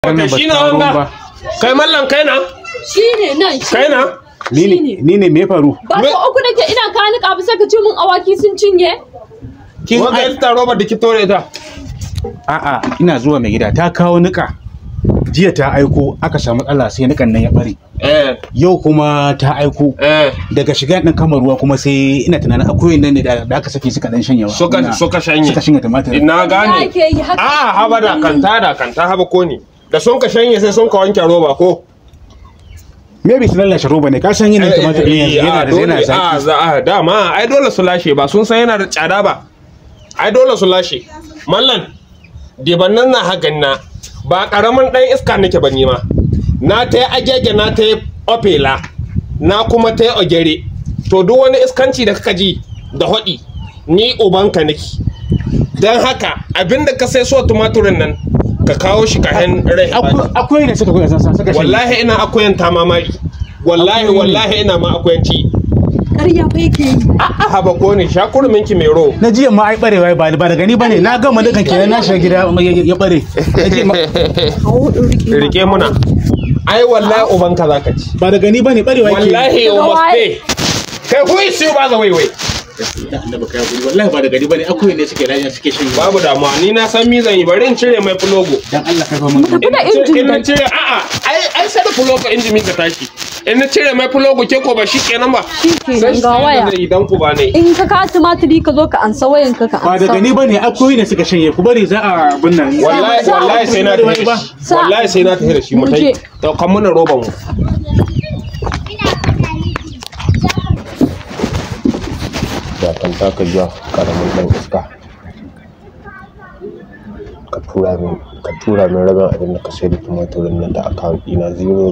kai shi na wanga kai mallan kai na Shi ne nan shi. kai na ni ne ni ne me faru Ba so uku nake ina ka ni kabu sai ka ce mun awaki sun cinye. kin wanga ai- ita roba da ki tore ta a'a ina zuwa mai gida ta kawo nika jiya ta aiko aka samu matsala sai nikan nan ya bare eh yau kuma ta aiko eh daga shiga ɗin kama ruwa kuma sai ina tunanin akwai nan ne da da aka saki suka dan shanyawa suka Ina- suka shanye suka shanya tumatir ina Ya gane ke yi haka. a haba da kanta da kanta haba ko ne da sun ka shanye sai sun ka wanke roba ko maybe su lallashe roba ne ka san yanayin tumatir ɗin yanzu yana da yana a zaki za a dama ai dole su lashe ba sun san yana da tsada ba ai dole su lashe mallan dibannan na hagan na ba karamin dan iska nake ba ni ma na ta yi agege na ta yi opela na kuma ta yi ogere to duk wani iskanci da kaka ji da hodi ni ubanka nake don haka abinda ka sai so tumaturin nan ka kawo shi kahen rai Akwai- akwai ne suka kuka san suka shanye wallahi ina akuyan ta mamari wallahi Akwai ne. wallahi ina ma akuyanci Ƙarya fa yake yi. a'a haba ko ne sha kurumin ki mai ro na jiya ma ai barewa ba ba da gani bane na gama dukan kenan na shiga gida ya- ya bare Na jiya ma- Kawo ɗin rike. rike muna ai wallahi uban ka zaka ci ba da gani bane barewa ke wallahi you Daga must waye? pay kai who is you by the way wai annabi kai hakuri wallahi ba da gani bane akwai ne suke rayuwa suke shanye babu damuwa ni na san mi zan yi bari in cire mai fulogo dan Allah kai fa mun Tafi da in injin na nan. cire a'a ai ai sai da fulogo inji min ka tashi in na cire mai fulogo ke ko ba shi kenan ba Shi kenan ga waya. zai idan ku ba ne In ka ka tumatiri ka zo ka ansa wayan ka ka ba da ansa. gani bane akwai ne suka shanye ku bari za a binnan wallahi Sa- wallahi sai na tafi da shi Sa- wallahi sai na tafi da shi mu tai Muje. daukan mana roban mu da kan taka ja karamin dan iska ka tura min ka tura min rabin abin da ka sai da tumatirin nan da account ɗina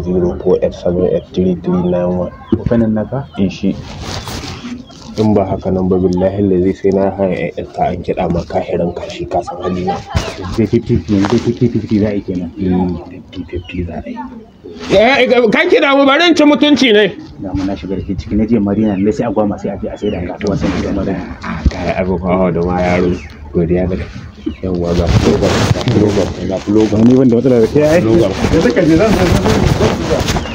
0048783391 fanin naka ishi in ba haka nan ba billahi lazi sai na haya ƴan ta an kiɗa ma kahiran kashi ka san halina sai 50 yanzu 50 za a yi kenan 50-50 za a yi ka kiɗa mu bari in ci mutunci ne da mun na shiga da ke ciki na je madina ne sai agwa masu aje a sai da kasuwa sai da madina kayi abu kawo da ma yaro godiya da yawwa ga fulogan ga fulogan ga fulogan ni wanda matsala da kai ai Logan. da suka je zan san